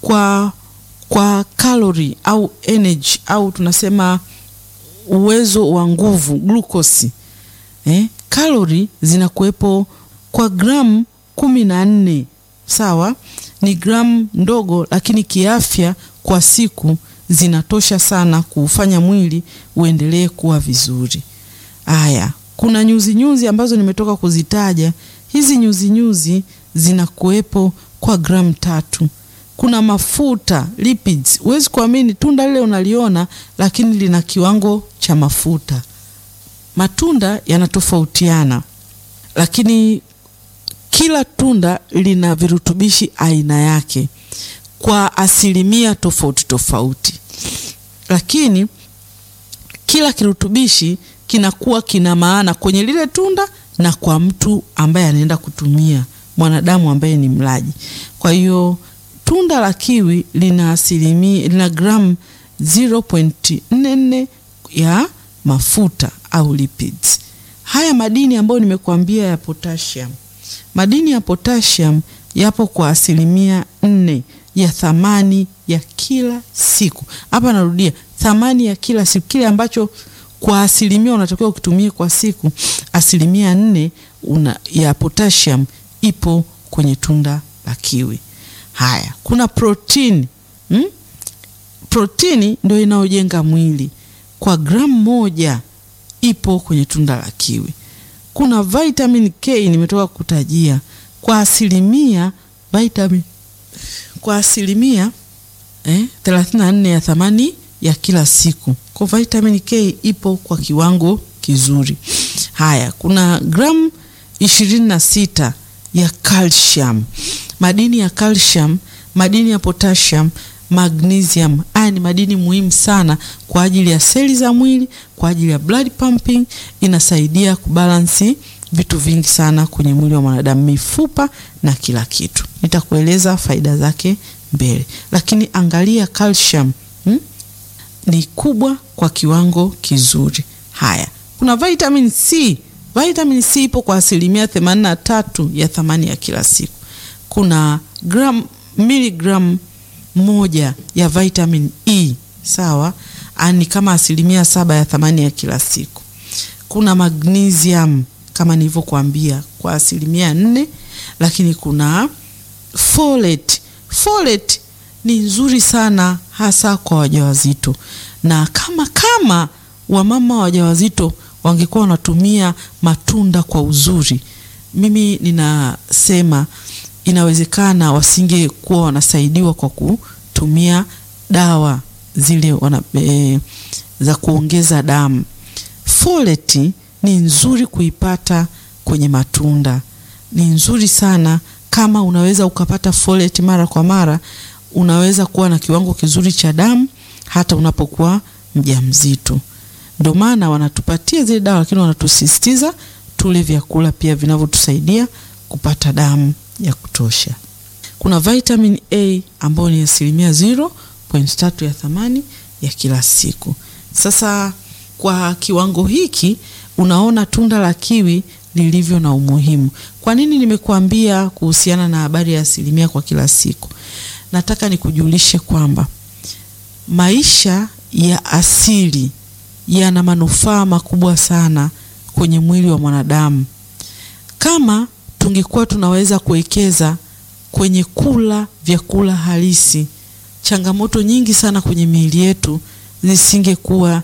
kwa kwa kalori au energy au tunasema uwezo wa nguvu glukosi eh, kalori zinakuwepo kwa gramu kumi na nne sawa ni gramu ndogo lakini kiafya kwa siku zinatosha sana kuufanya mwili uendelee kuwa vizuri haya kuna nyuzi nyuzi ambazo nimetoka kuzitaja hizi nyuzi nyuzi zinakuwepo kwa gramu tatu kuna mafuta lipids huwezi kuamini tunda lile unaliona lakini lina kiwango cha mafuta matunda yanatofautiana lakini kila tunda lina virutubishi aina yake kwa asilimia tofauti tofauti lakini kila kirutubishi kinakuwa kina maana kwenye lile tunda na kwa mtu ambaye anaenda kutumia mwanadamu ambaye ni mlaji kwa hiyo tunda la kiwi lina asilimia lina gramu 0.44 ya mafuta au lipids haya madini ambayo nimekuambia ya potassium madini ya potassium yapo kwa asilimia nne ya thamani ya kila siku hapa narudia thamani ya kila siku kile ambacho kwa asilimia unatakiwa ukitumie kwa siku asilimia nne una, ya potassium ipo kwenye tunda la kiwi haya kuna protini hmm? protini ndio inayojenga mwili kwa gramu moja ipo kwenye tunda la kiwi kuna vitamin k nimetoka kutajia kwa asilimia vitamin kwa asilimia eh, 34 ya thamani ya kila siku kwa vitamin k ipo kwa kiwango kizuri haya kuna gramu ishirini na sita ya calcium madini ya calcium madini ya potassium magnesium haya ni madini muhimu sana kwa ajili ya seli za mwili kwa ajili ya blood pumping inasaidia kubalansi vitu vingi sana kwenye mwili wa mwanadamu mifupa na kila kitu nitakueleza faida zake mbele lakini angalia calcium hmm? ni kubwa kwa kiwango kizuri haya kuna vitamin c vitamin c ipo kwa asilimia 83 ya thamani ya kila siku kuna gram miligram moja ya vitamin e sawa ni kama asilimia saba ya thamani ya kila siku kuna magnesium kama nilivyokuambia kwa asilimia nne lakini kuna folate folate ni nzuri sana hasa kwa wajawazito na kama kama wamama wajawazito wangekuwa wanatumia matunda kwa uzuri mimi ninasema inawezekana wasingekuwa wanasaidiwa kwa kutumia dawa zile wana, e, za kuongeza damu foleti ni nzuri kuipata kwenye matunda ni nzuri sana kama unaweza ukapata folate mara kwa mara unaweza kuwa na kiwango kizuri cha damu hata unapokuwa mjamzito ndio maana wanatupatia zile dawa lakini wanatusisitiza tule vyakula pia vinavyotusaidia kupata damu ya kutosha kuna vitamin a ambayo ni asilimia 0.3 ya thamani ya kila siku sasa kwa kiwango hiki unaona tunda la kiwi lilivyo na umuhimu kwa nini nimekuambia kuhusiana na habari ya asilimia kwa kila siku nataka nikujulishe kwamba maisha ya asili yana manufaa makubwa sana kwenye mwili wa mwanadamu kama tungekuwa tunaweza kuwekeza kwenye kula vyakula halisi changamoto nyingi sana kwenye miili yetu zisingekuwa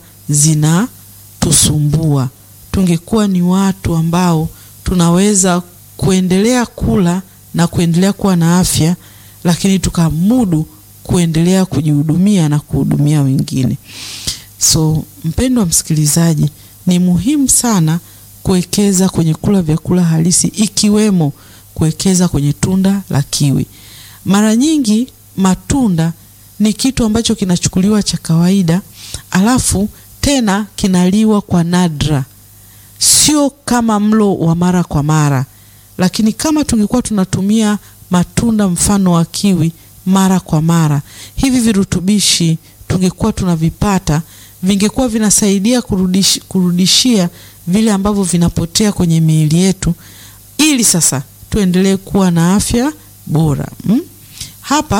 zinatusumbua tungekuwa ni watu ambao tunaweza kuendelea kula na kuendelea kuwa na afya lakini tukamudu kuendelea kujihudumia na kuhudumia wengine so mpendwa msikilizaji ni muhimu sana kuwekeza kwenye kula vyakula halisi ikiwemo kuwekeza kwenye tunda la kiwi mara nyingi matunda ni kitu ambacho kinachukuliwa cha kawaida alafu tena kinaliwa kwa nadra sio kama mlo wa mara kwa mara lakini kama tungekuwa tunatumia matunda mfano wa kiwi mara kwa mara hivi virutubishi tungekuwa tunavipata vingekuwa vinasaidia kurudish, kurudishia vile ambavyo vinapotea kwenye miili yetu ili sasa tuendelee kuwa na afya bora hmm? hapa